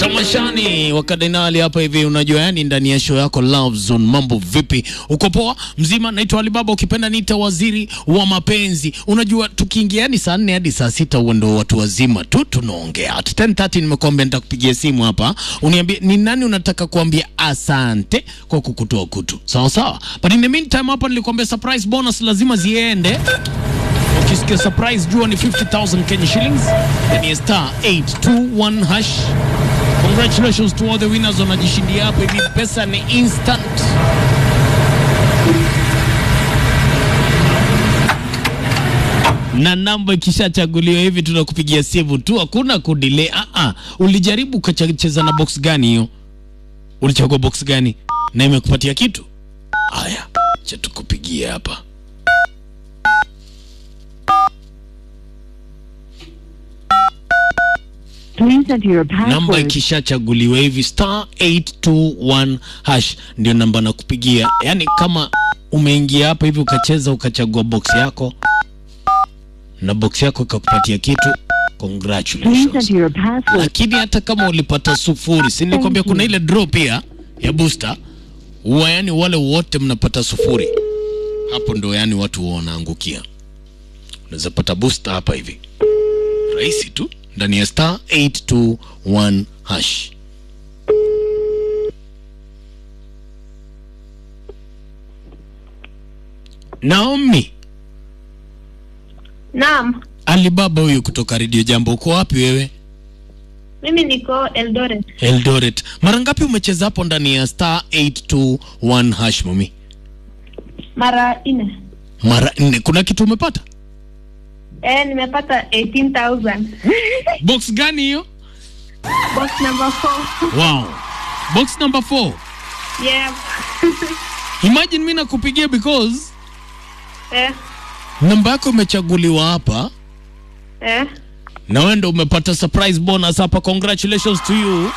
tamashani wakadinali hapa hivi, unajua yani, ndani ya show yako Love Zone. Mambo vipi? Uko poa mzima? Naitwa Alibaba, ukipenda niita waziri wa mapenzi. Unajua tukiingia yani saa nne hadi saa sita huo ndo watu wazima tu tunaongea. At 10:30 nimekuambia nitakupigia simu hapa, uniambie ni nani unataka kuambia asante kwa kukutoa kutu, sawa sawa. But in the meantime hapa nilikwambia surprise bonus lazima ziende ukisikia surprise jua ni 50000 Kenya shillings yani star 821 hash congratulations to all the winners wanajishindia hapo hivi pesa ni instant na namba ikishachaguliwa hivi tunakupigia simu tu hakuna kudelay ah ah ulijaribu ukacheza na box gani hiyo ulichagua box gani na imekupatia kitu haya cha tukupigia hapa Please enter your namba password. ikishachaguliwa hivi star 821 hash ndio namba nakupigia. Yaani kama umeingia hapa hivi ukacheza ukachagua box yako na box yako ikakupatia kitu, Please congratulations. enter your password. Lakini hata kama ulipata sufuri, si nilikwambia kuna ile draw pia ya booster huwa, yani wale wote mnapata sufuri, hapo ndo yani watu huwa wanaangukia. Unaweza pata booster hapa hivi rahisi tu ndani ya star 821 hash. Naomi Naam, Alibaba huyu kutoka Radio Jambo, uko wapi wewe? mimi niko Eldoret. Eldoret. Mara ngapi umecheza hapo ndani ya star 821 hash mami? Mara nne. Mara nne. Kuna kitu umepata? Eh, nimepata 18,000. Box gani hiyo? Box number 4. Wow. Box number 4. Yeah. Imagine mimi nakupigia because Eh, namba yako imechaguliwa hapa eh. na wewe ndo umepata surprise bonus hapa. Congratulations to you.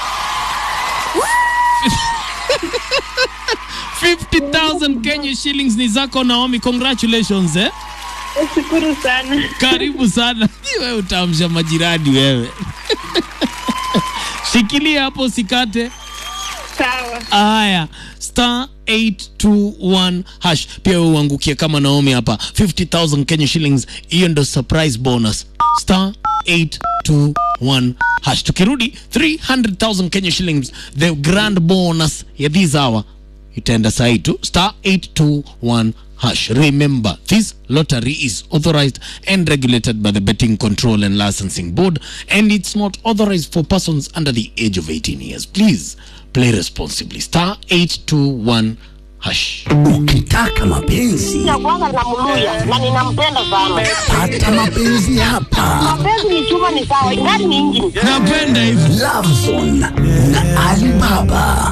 50,000 Kenya shillings ni zako Naomi, congratulations eh. Shukuru sana. Karibu sana. Wewe utaamsha majirani wewe. Shikilia hapo usikate. Sawa. Haya, star 821 hash. Pia wewe uangukie kama Naomi hapa 50000 Kenya shillings. Hiyo ndo surprise bonus. Star 821 hash. Tukirudi 300,000 Kenya shillings, the grand bonus ya this hour itaenda sahi tu star 821 hash. Remember, this lottery is authorized and regulated by the Betting Control and Licensing Board and it's not authorized for persons under the age of 18 years. Please play responsibly. Star 821 hash. Ukitaka mapenzi ya kwanza namluya na ninampenda sana. pata mapenzi hapa. Mapenzi ni chuma, ni sawa, ingani ni injini. Napenda hivi. Love Zone na Alibaba.